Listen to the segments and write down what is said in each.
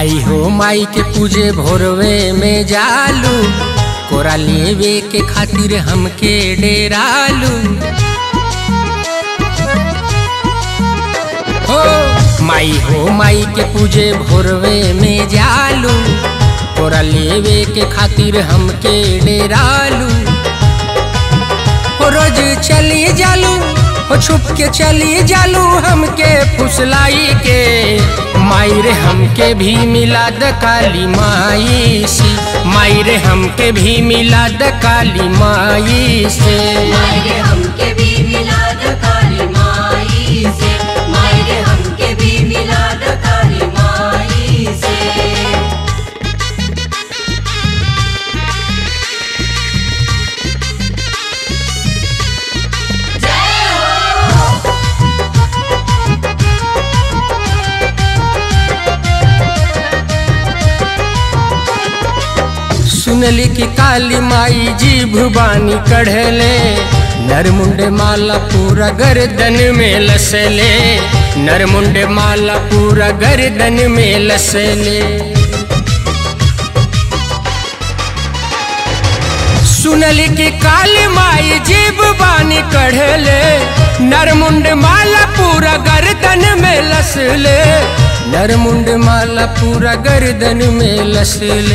माई हो माई के पूजे भोरवे में जालू कोरा लेवे के खातिर हमके डेरालू हो माई हो माई के पूजे भोरवे में जालू कोरा लेवे के खातिर हमके डेरालू हो रोज चली जालू हो छुप के चली जालू हमके फुसलाई के माई रे हमके भी मिला द काली माई से माई रे हमके भी मिला द काली माई से मायरे हमके भी मिलाद काली माई से मायरे हमके भी मिलाद काली माई से सुनली कि काली माई जी भुबानी कढ़ले नरमुंड माला पूरा गर्दन में लसले नरमुंड माला पूरा गर्दन में लसले सुनली कि काली माई जीव बानी कढ़ले नरमुंड माला पूरा गर्दन में लसले नरमुंड माला पूरा गर्दन में लसले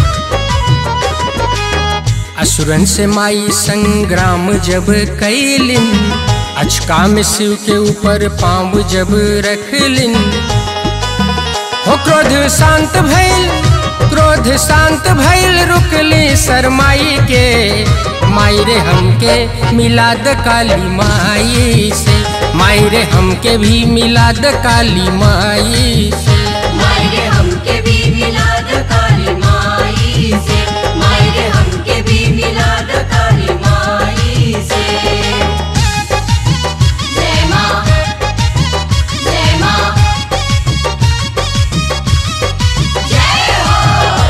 असुरन से माई संग्राम जब कैलिन अचका में शिव के ऊपर पाँव जब रखलिन हो क्रोध शांत भइल क्रोध शांत भइल रुकली शरमाई के माई रे हमके मिलाद काली माई से माई रे हमके भी मिलाद काली माई से मायरे हमके भी मिलाद काली माई से मायरे हमके भी मिलाद काली माई से जय माँ जय माँ जय हो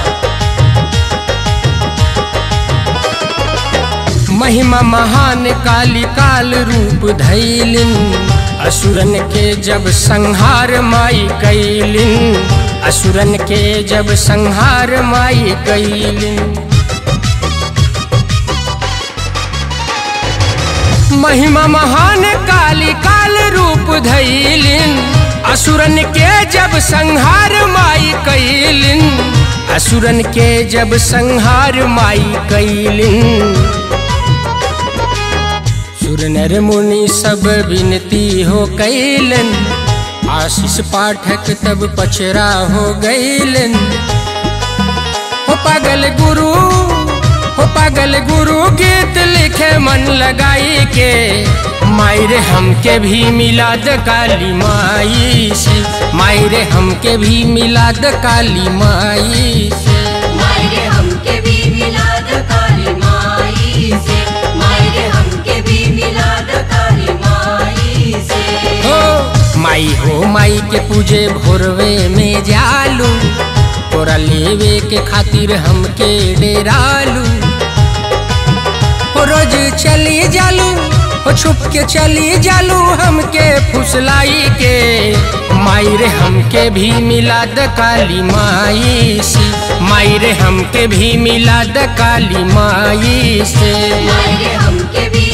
महिमा महान काली काल रूप धैलिन असुरन के जब संहार माई कैलिन असुरन के जब संहार माई कैलिन महिमा महान काली काल रूप धैलिन असुरन के जब संहार माई कैलिन असुरन के जब संहार माई कैलिन सुर नर मुनि सब विनती हो कैलन आशीष पाठक तब पचरा हो गैलन हो पागल गुरु हो पागल गुरु गीत लिखे मन लगाई के माई रे हमके भी मिलाद काली माई से माई रे हमके भी मिलाद काली माई से मायरे हमके भी मिलाद काली माई से मायरे हमके भी मिलाद काली माई से हो माई हो माई के पूजे भोरवे में जालू तोरा लेवे के खातिर हमके डेरालू हो रोज चली जालू हो छुप के चली जालू हमके फुसलाई के माई रे हमके भी मिलाद काली माई से माई रे हमके भी मिलाद काली माई से मायरे हमके भी